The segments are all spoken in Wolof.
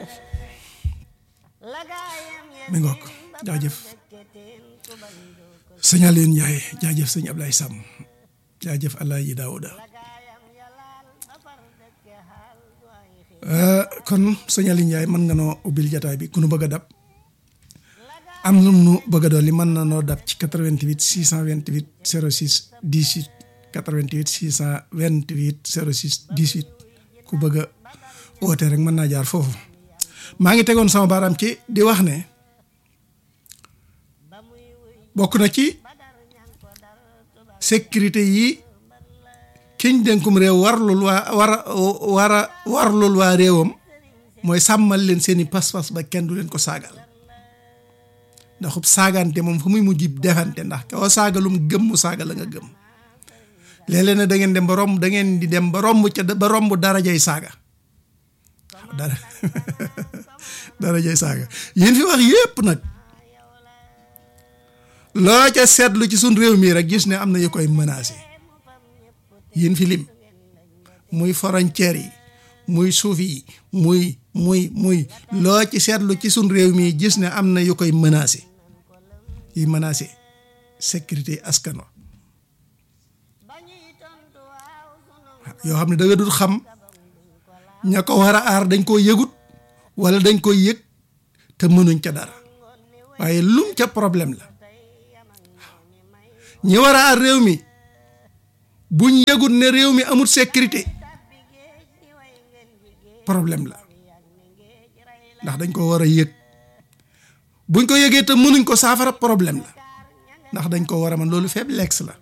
mi ngoog jaajëf sëñ Aliou Ndiaye jaajëf sëñ Ablaye Sam jaajëf Alaaji Daouda kon sëñ Aliou Ndiaye mën nga noo ubbil jataay bi ku nu bëgg a dab am lu nu bëgg a dolli mën na noo dab ci 88 628 06 18 88 628 06 18 ku bëgg a woote rek mën naa jaar foofu maa ngi tegoon sama baaraam ci di wax ne bokk na ci sécurité yi kiñ dénkum réew warlul waa war a war a warlul waa réewam mooy sàmmal leen seeni pas-pas ba kenn du leen ko saagal ndaxub saagante moom fu muy mujj defante ndax koo saagalum gëm mu saaga la nga gëm léeg-léeg ne da ngeen dem ba romb da ngeen di dem ba romb ca ba romb darajay saaga dara darajay saaga yéen fi wax yépp nag loo ca seetlu ci suñ réew mii rek gis ne am na yu koy menacé yéen fi lim muy frontière yi muy suuf yi muy muy muy loo ci seetlu ci suñ réew mii gis ne am na yu koy menacé yi menacé sécurité askan wa yoo xam ne da nga dul xam ña ko war a aar dañ koo yëgut wala dañ koy yëg te mënuñ ca dara waaye lum ca problème la ñi war a aar réew mi buñ yëgut ne réew mi amul sécurité problème la ndax dañ ko war a yëg buñ ko yëgee te mënuñ ko saafara problème la ndax dañ ko war a man loolu faiblesse la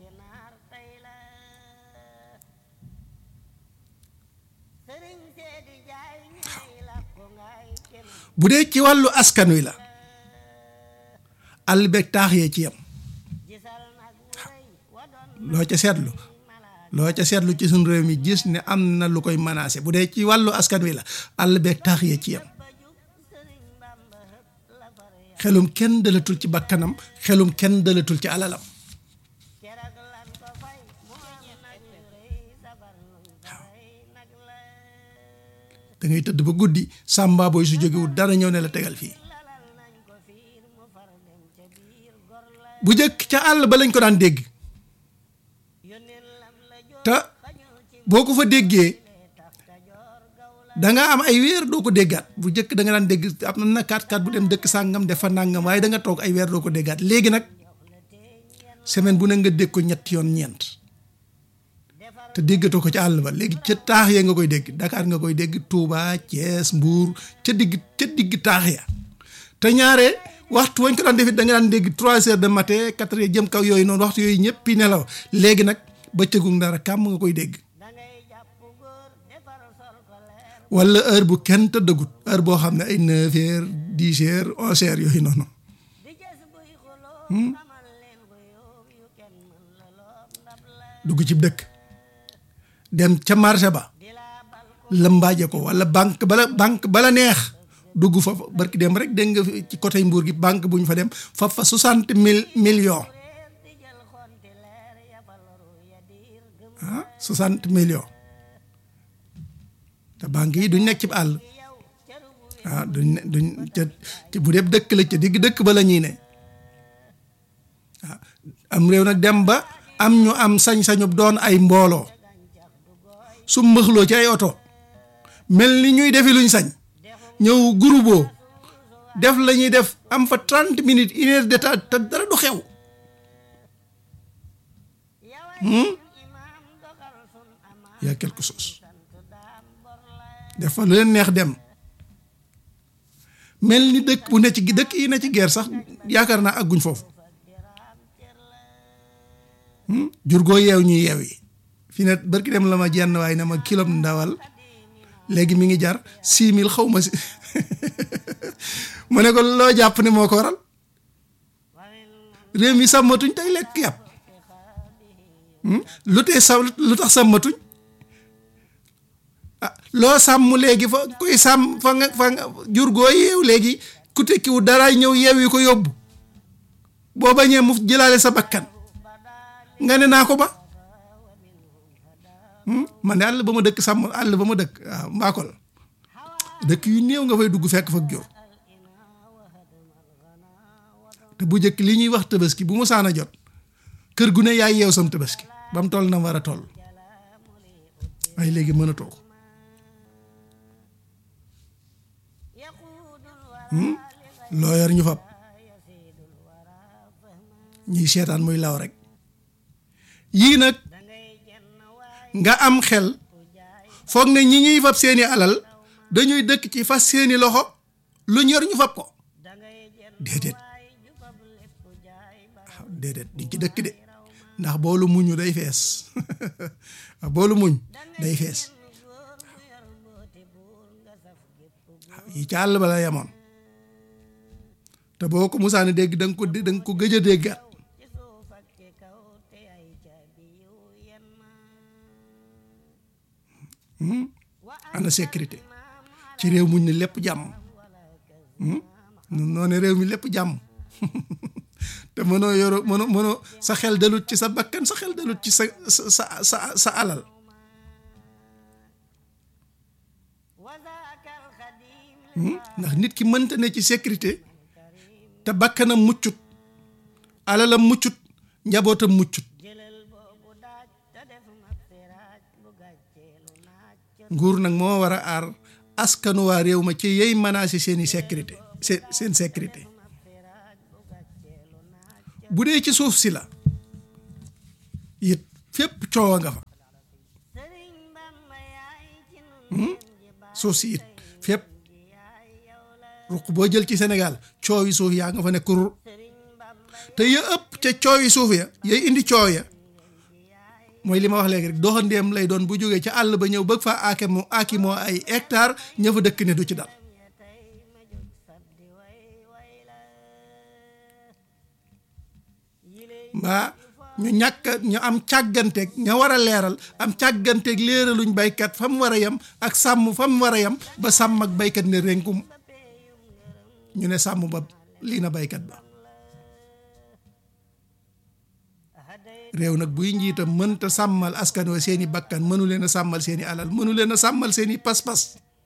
bu dee ci wàllu askan wi la àll beeg taax yee ci yam loo ca seetlu loo ca seetlu ci suñ réew mi gis ne am na lu koy menacé bu dee ci wàllu askan wi la àll beeg taax yee ci yam xelum kenn dalatul ci bakkanam xelum kenn dalatul ci alalam da ngay tëdd ba guddi sàmba booy su jógewul dara ñëw ne la tegal fii bu jëkk ca àll ba lañ ko daan dégg te boo ko fa déggee da nga am ay weer doo ko déggaat bu jëkk da nga daan dégg am na kat kat bu dem dëkk sàngam def fa nàngam waaye da nga toog ay weer doo ko déggaat léegi nag semaine bu ne nga dégg ko ñetti yoon ñeent te déggatoo ko ca àll ba léegi ca taax ya nga koy dégg Dakar nga koy dégg Touba Thiès Mbour ca digg ca digg taax ya te ñaare waxtu wañ ko daan defit da nga daan dégg trois heures de matin quatre heures jëm kaw yooyu noonu waxtu yooyu ñëpp yi nelaw léegi nag bëccëgu dara kàmm nga koy dégg wala heure bu kenn tëddagut heure boo xam ne ay neuf heures dix heures onze heures yooyu noonu dugg ci dëkk dem ca marché ba lëmbaaje ko wala banque bala banque bala neex dugg fa barki dem rek dégg nga ci côté Mbour gi banque bu ñu fa dem fa fa soixante mille millions ah soixante millions te banque yi duñ nekk ci àll ah duñ duñ ca bu dee dëkk la ca digg dëkk ba la ñuy ne ah am réew nag dem ba am ñu am sañ-sañu doon ay mbooloo su mbëxloo ci ay oto mel ni ñuy defi luñ sañ ñëw groupe def la ñuy def am fa trente minutes une heure de temps te dara du xew y a quelque chose def fa lu leen neex dem mel ni dëkk bu ne ci dëkk yi ne ci guerre sax yaakaar naa àgguñ foofu jur goo yeew ñuy yeew yi fi ne barki dem la ma jenn waaye ne ma kilo ndawal léegi mi ngi jar six mille xaw ma si mu ne ko loo jàpp ne moo ko waral réew mi sàmmatuñ tey lekk yàpp lu tee sa lu tax sàmmatuñ ah loo sàmm léegi fa koy sàmm fa nga fa nga jur goo yeew léegi ku tekkiwu dara ñëw yeew yi ko yóbbu boo bañee mu jëlaale sa bakkan nga ne naa ko ba man de àll ba ma dëkk sàmm àll ba ma dëkk waaw mbaakol dëkk yu néew nga fay dugg fekk fa jur te bu njëkk li ñuy wax tabaski bu mu saan a jot kër gu ne yaay yeew sam tabaski ba mu toll na war a toll waaye léegi mën a toog loo yor ñu fab ñuy seetaan muy law rek yii nag nga am xel foog ne ñi ñuy fab seeni alal dañuy dëkk ci fas seeni loxo lu ñor ñu fab ko déedéet waaw déedéet duñ ci dëkk de ndax boolu muñu day fees boolu muñ day fees waaw yi ca àll ba la yemoon te boo ko musaani dégg da nga ko da nga ko gëj a déggaat ana sécurité ci réew muñ ne lépp jàmm noo ne réew mi lépp jàmm te mënoo yoro mënoo mënoo sa xel dalut ci sa bakkan sa xel dalut ci sa sa sa sa alal ndax nit ki mënta ne ci sécurité te bakkanam muccut alalam muccut njabootam muccut nguur nag moo war a aar askanu waa réew ma ci yey menacé seeni sécurité seen seen sécurité bu dee ci suuf si la it fépp coow nga fa suuf si it fépp ruq boo jël ci Sénégal coow yi suuf yaa nga fa nekk rur te ya ëpp ca coow yi suuf ya yay indi coow ya mooy li ma wax léegi rek doxandéem lay doon bu jógee ca àll ba ñëw bëgg faa aake moo aaki moo ay hectare ña fa dëkk ne du ci dal mbaa ñu ñàkk ñu am càgganteeg ña war a leeral am càgganteeg léeraluñ baykat fa mu war a yem ak sàmm fa mu war a yem ba sàmm ak baykat ne rénkum ñu ne sàmm ba lii na baykat ba réew nag buy njiitam mënta sàmmal askan wa seeni bakkan mënu leen a sàmmal seeni alal mënu leen a sàmmal seeni pas-pas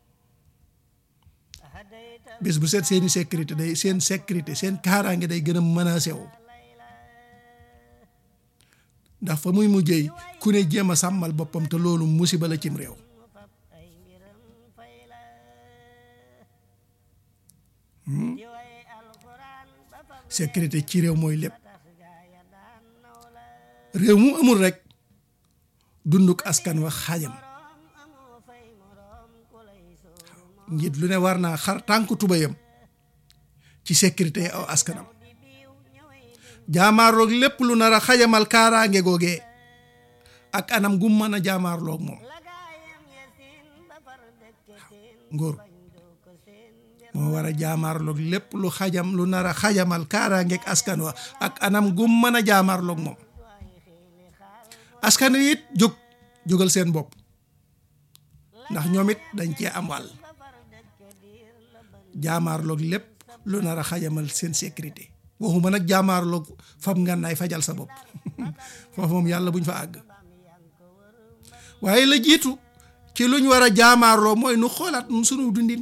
bis bu seet seeni sécurité day seen sécurité seen kaaraange day gën a menacé wu ndax fa muy mujjee ku ne jéem a sàmmal boppam te loolu musiba la cim réew sécurité ci réew mooy lépp réew mu amul rek dunduk askan wa xaajam njiit lu ne war naa xar tànku tubayam ci sécurité aw askanam jaamaarloog lépp lu nar a xajamal kaaraange googee ak anam gum mën a jaamaarloog moom ngóor moo war a jaamaarloog lépp lu xajam lu nar a xajamal kaaraangeeg askan wa ak anam gum mën a jaamaarloog moom askan wi it jóg jógal seen bopp ndax ñoom it dañ cee am wàll jaamaarloog lépp lu nar a xajamal seen sécurité waxuma nag jaamaarloog fam ngànnaay fajal sa bopp foofu moom yàlla buñ fa àgg waaye la jiitu ci luñ war a jaamaarloo mooy nu xoolaat nun sunu dundin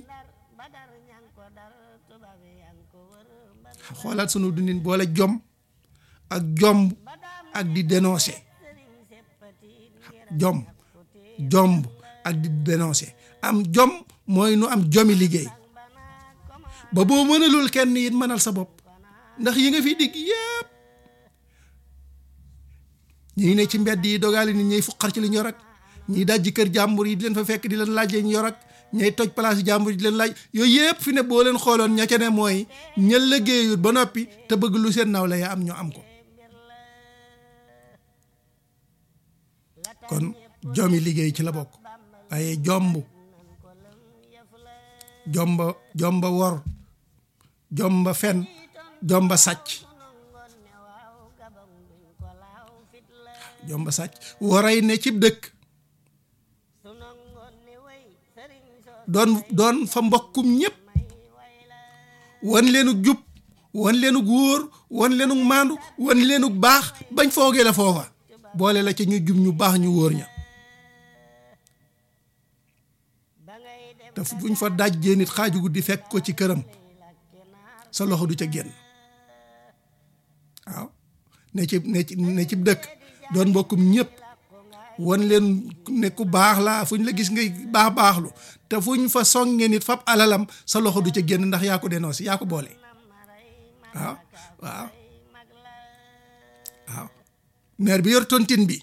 xoolaat sunu dundin boole jom ak jomb ak di dénoncer jom jomb ak di dénoncer am jom mooy nu am jomi liggéey ba boo mënalul kenn it mënal sa bopp ndax yi nga fi digg yépp ñi ne ci mbedd yi dogaali nit ñuy fuqar ci li ñu yor ak ñiy dajji kër jàmbur yi di leen fa fekk di leen laaj ñu yor ak ñay toj place jàmbur yi di leen laaj yooyu yépp fi ne boo leen xooloon ña ca ne mooy ña liggéeyut ba noppi te bëgg lu seen nawle ya am ñu am ko kon jomi liggéey ci la bokk waaye jomb jomba jomba wor jomba fen jomba sàcc jomba sàcc waray ne cib dëkk doon doon fa mbokkum ñépp wan leenu jub wan leenu góor wan leenu maandu wan leenu baax bañ foogee la foofa boole la ca ñu jub ñu baax ñu wóor ña te buñ fa dajjee nit xaaju guddi fekk ko ci këram sa loxo du ca génn waaw ne ci ne ci ne ci dëkk doon mbokkum ñëpp won leen ne ku baax laa fu ñu la gis ngay baax baaxlu te fu ñu fa songe nit fab alalam sa loxo du ca génn ndax yaa ko dénoncé yaa ko boole waaw waaw waaw maire bi yor tontine bi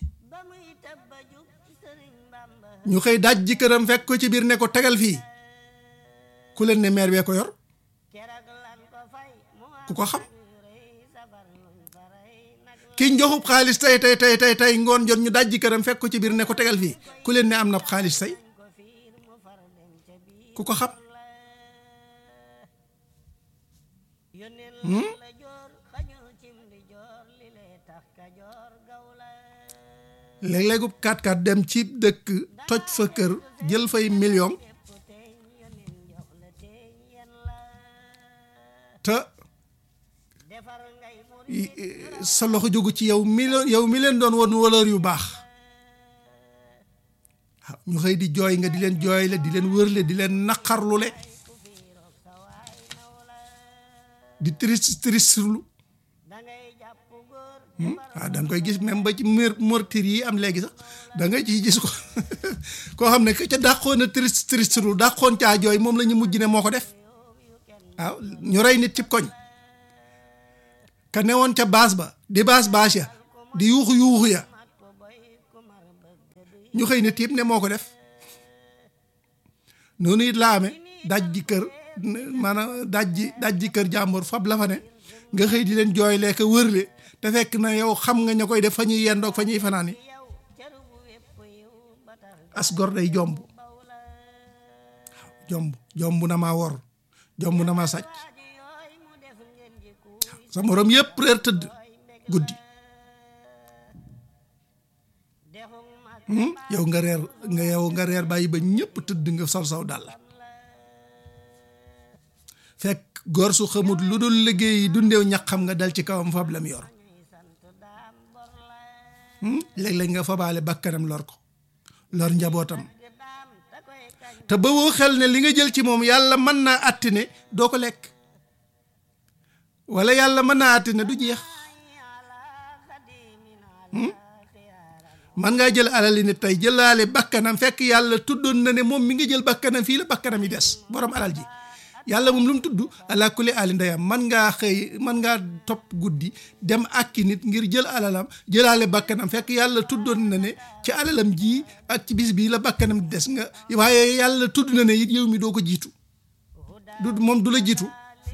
ñu xëy daj ji këram fekk ko ci biir ne ko tegal fii ku leen ne maire bee ko yor ku ko xam ki njoxub xaalis tey tey tey tey tey ngoon jot ñu daj ji këram fekk ko ci biir ne ko tegal fii ku leen ne am na xaalis tey ku ko xam léeg-léegub 4-4 dem ci dëkk toj fa kër jël fay million te sa loxo jógu ci yow million yow mi leen doon won valeur yu baax waaw ñu xëy di jooy nga di leen jooyle di leen wërle di leen naqarlule di triste tristelu waaw da nga koy gis même ba ci meurtre yi am léegi sax da nga ciy gis ko koo xam ne que ca dàqoon a triste triste lu dàqoon caa jooy moom la ñu mujj ne moo ko def waaw ñu rey nit ci koñ ka newoon ca baas ba di baas baas ya di yuuxu yuuxu ya ñu xëy ne tiib ne moo ko def noonu it laa amee daj ji kër maanaam daj ji daj ji kër jàmbur fab la fa ne nga xëy di leen jooylee ka wërle te fekk na yow xam nga ña koy def fa ñuy yendoog fa ñuy fanaan yi as gor day jomb jomb jomb na maa wor jomb na maa sàcc sa morom yëpp reer tëdd guddi yow nga reer nga yow nga reer bàyyi ba ñëpp tëdd nga sol saw dàll fekk gor su xamut lu dul liggéey dundeew ñax xam nga dal ci kawam fab lam yor léeg-léeg nga fabaale bakkanam lor ko lor njabootam te ba woo xel ne li nga jël ci moom yàlla mën naa àtti ne doo ko lekk wala yàlla mën naa àtti ne du jeex man ngaa jël alali nit tey jëlaale bakkanam fekk yàlla tuddoon na ne moom mi ngi jël bakkanam fii la bakkanam yi des borom alal ji yàlla moom lu mu tudd ala kulli ali ndeyam man ngaa xëy man ngaa topp guddi dem akki nit ngir jël alalam jëlaale bakkanam fekk yàlla tuddoon na ne ci alalam ji ak ci bis bii la bakkanam di des nga waaye yàlla tudd na ne it yow mi doo ko jiitu du moom du la jiitu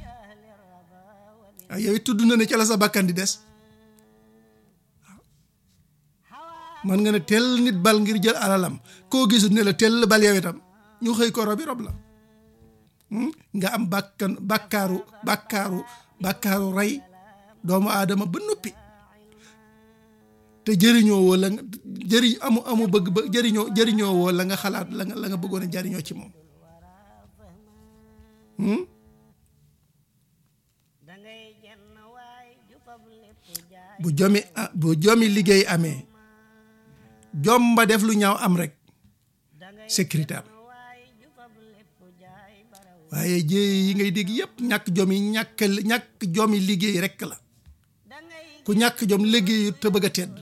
waaw yow it tudd na ne ca la sa bakkan di des man nga ne tell nit bal ngir jël alalam koo gisul ne la tell bal yow itam ñu xëy ko robi rob la nga am bàkkan bàkkaaru bàkkaaru bàkkaaru rey doomu aadama ba noppi te jëriñoo woo la nga jëriñ amu amu bëgg ba jëriñoo jëriñoo woo la nga xalaat la nga la nga bëggoon a jëriñoo ci moom bu jomi bu jomi liggéey amee jomba def lu ñaaw am rek sécurité am waaye jéey yi ngay dégg yëpp ñàkk jom yi ñàkk ñàkk jom yi liggéey rekk la ku ñàkk jom liggéeyu te bëgg a tedd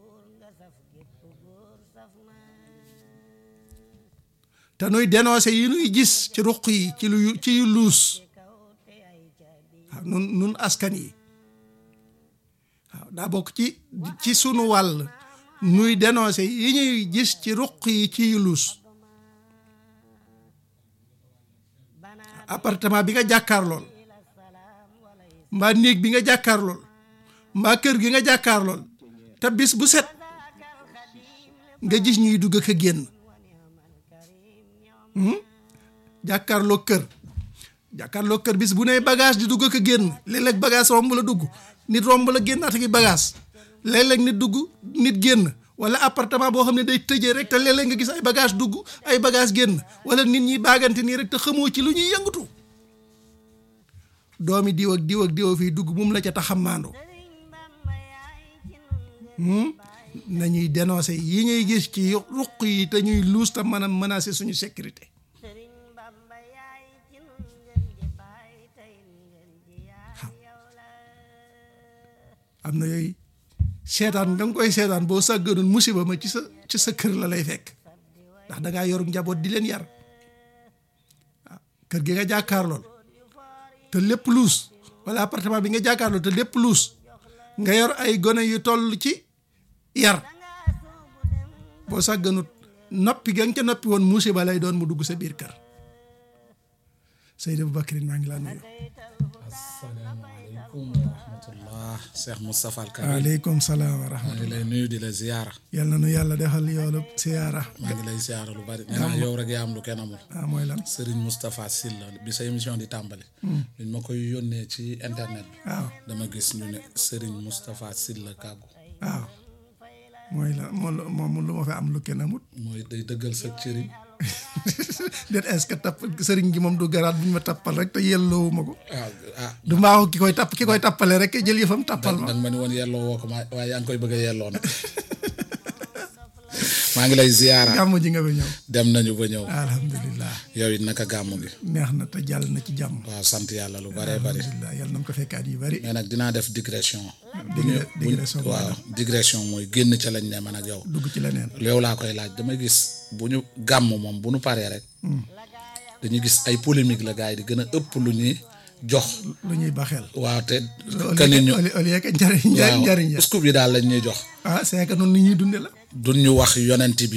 te nuy dénoncé yi nuy gis ci ruq yi ci lu ci yu luus waaw nun nun askan yi waaw daa bokk ci ci sunu wàll nuy dénoncé yi ñuy gis ci ruq yi ci yu luus appartement bi nga jàkkaar lool mbaa néeg bi nga jàkkaar lool mbaa kër gi nga jàkkaar lool te bis bu set nga gis ñuy dugg ak a génn jàkkaarloo kër jàkkaarloo kër bis bu ne bagage di dugg ak a génn léeg-léeg bagage romb la dugg nit romb la génn ata gi bagage léeg-léeg nit dugg nit génn wala appartement boo xam ne day tëjee rek te léeg-léeg nga gis ay bagage dugg ay bagage génn wala nit ñi baagante nii rek te xamoo ci lu ñuy yëngatu doomi diw ak diw ak diw fii dugg moom la ca taxamaandoo nañuy dénoncer yi ñuy gis ci ruq yi te ñuy luus te mën a menacer suñu sécurité am na yooyu seetaan da nga koy seetaan boo sàgganoon musiba ma ci sa ci sa kër la lay fekk ndax da ngaa yor njaboot di leen yar waaw kër gi nga jàkkaarlool te lépp luus wala appartement bi nga jàkkaarlool te lépp luus nga yor ay gone yu toll ci yar boo sàgganut noppi ga nga ca noppi woon musiba lay doon mu dugg sa biir kër Seydou Aboubacry maa ngi laa nuyu. asalaamaaleykum wa rahmatullah Cheikh Moustapha Al Karim waaleykum salaam wa maa rahmatulah. ngi lay nuyu di la ziyaara yal na nu yàlla defal yoolu siyaara. maa ngi lay ziyaara lu bari nee naa yow rek yaa am lu kenn amul ah mooy lan Serigne Moustapha Sylla bi sa émission di tàmbali biñ ma koy yónnee ci internet bi waaw dama gis ñu ne Serigne Moustapha Sylla kàggu waaw mooy la moom moom lu ma fi am lu kenn amut. mooy day dëggal sa cëriñ déet est-ce que tapp sëriñ gi moom du garaat bu ñu ma tappal rek te yelloowu ma ko. ah ah du mbaaxu ki koy tapp ki koy tappale rek jël yëfam tappal ma. danga ma ni woon yelloo woo ko ma waaye yaa ngi koy bëgg a yelloo nag maa ngi lay ziyaara gàmm ji nga ba ñëw. dem nañu ba ñëw alhamdulilah yow it naka gàmmu gi neex na te jàll na ci jàmm. waaw sant yàlla lu baree bari alhamdulilah yàlla na mu ko fekkaat yu bari. mais nag dinaa def digression digre digression waaw digression mooy génn ca lañ ne man ak yow dugg ci leneen. yow laa koy laaj damay gis bu ñu gàmm moom bu ñu paree rek dañuy gis ay polémique la gars yi di gën a ëpp lu ñuy jox lu ñuy baxeel. waaw te au que nit ñu lieu au lieu que njariñ njariñ waaw njariñ ya scoop yi daal lañ ñuy jox ah c'est que noonu ni ñuy dunde la. duñ ñu wax yonent bi